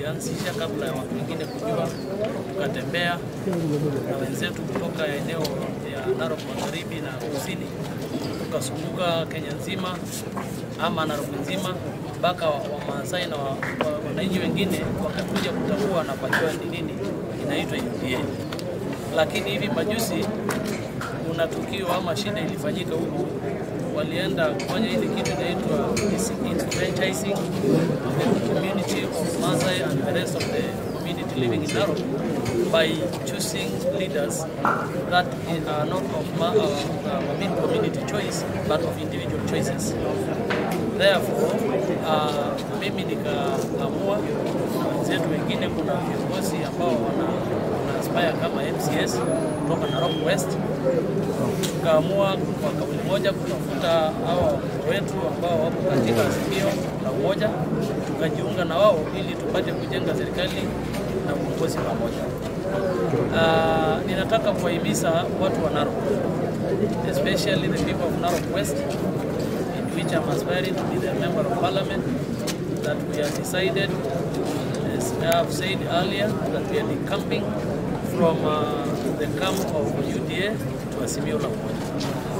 tulianzisha kabla ya watu wengine kujua, tukatembea na wenzetu kutoka eneo ya Narok Magharibi na Kusini, tukazunguka Kenya nzima ama Narok nzima mpaka Wamaasai na wa- wa- wananchi wengine wakakuja kutambua na kujua ni nini inaitwa UDA. Lakini hivi majuzi kuna tukio ama shida ilifanyika huku, walienda kufanya ile kitu inaitwa disenfranchising of the community of Maasai and the rest of the community living in Narok by choosing leaders that are not of ma- uh, I mean community choice but of individual choices. Therefore, uh, mimi nikaamua na wenzetu wengine, kuna viongozi ambao wana, wana aspire kama MCS kutoka Narok West, tukaamua kwa kauli moja kutafuta hawa watoto wetu ambao wapo katika azimio la umoja, tukajiunga na wao ili tupate kujenga serikali na uongozi pamoja. Uh, ninataka kuwahimiza watu wa Narok especially the people of Narok West in which I'm aspiring to be the member of parliament that we have decided as I have said earlier that we are decamping from uh, the camp of UDA to Azimio la Umoja